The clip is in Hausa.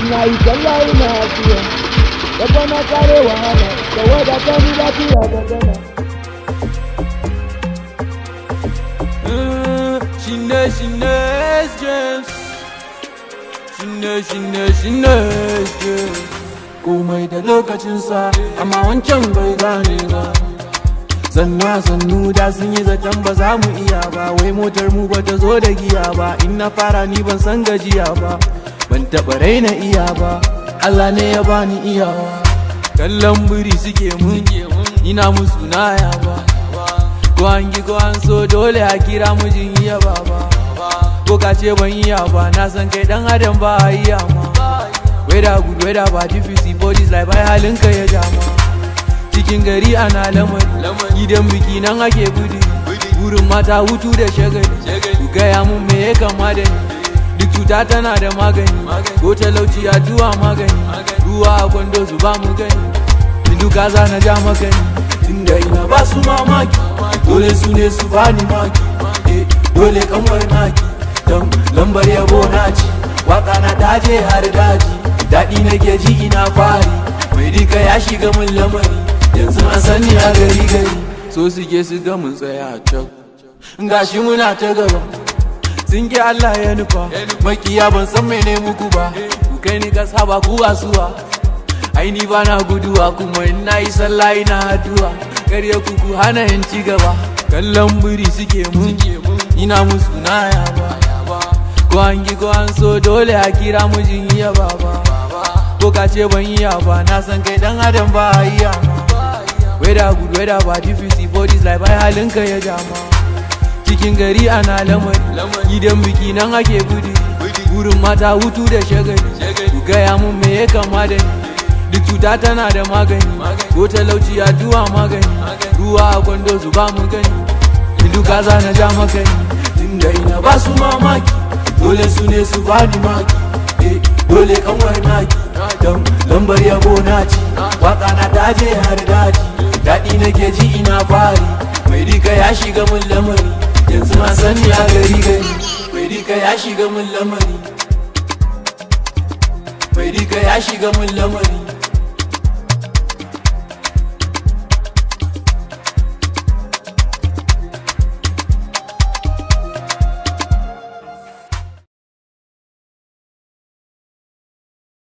ina yi sallah ina afiya daga na kare wahala da wadata ni lafiya da gana Shine shine James Shine shine shine James Komai da lokacinsa amma wancan bai gane ba Sannu sannu da sun yi zaton ba za mu iya ba Wai motar mu ba ta zo da giya ba In na fara ni ban san gajiya ba Ban taɓa raina iya ba Allah ne ya bani iyawa Kallon biri suke mun Ina musu naya ba Ko an gi ko an so dole a kira mijin iya baba Ko ka ce ban iya ba na san kai dan adam ba a iya ma Weda good weda ba difficult for this life ai halinka ya jama Cikin gari ana lamari gidan biki nan ake gudu Wurin mata hutu da shagali Ku gaya mun me ya kama da ni Duk cuta tana da magani Ko talauci a zuwa magani Ruwa a kwando su ba mu gani Duka za na ja makani Tunda ina ba su mamaki dole su ne su bani maki eh dole kanwar naki don lambar yabo na ci waka na daje har daji daɗi nake ji ina fari mai dika ya shiga mun lamari yanzu an sani a gari gari so suke su ga mun tsaya can gashi muna ta gaba sun ki Allah ya nufa makiya ban san mene muku ba ku kai ni kasa ba ku wasuwa ai ni ba na guduwa kuma in na yi sallah ina addu'a karya kuku hana yin ci gaba kallon biri suke mun ina musu naya ba ko an gi ko an so dole a kira mijin iya baba ko ka ce ban iya ba na san kai dan adam ba a iya ma weda good weda ba difficult for this life ai halinka ya jama cikin gari ana lamari gidan biki nan ake gudu wurin mata hutu da shagali ku gaya mun me ya kama da ni duk cuta tana da magani ko talauci addu'a magani ruwa a kwando su ba mu gani duka za na ja makani tunda ina ba su mamaki dole su ne su bani maki eh dole kanwar naki don lambar yabo na ci waka na daje har daji daɗi nake ji ina fari mai dika ya shiga mun lamari yanzu na sani a gari gari mai dika ya shiga mun lamari mai dika ya shiga mun lamari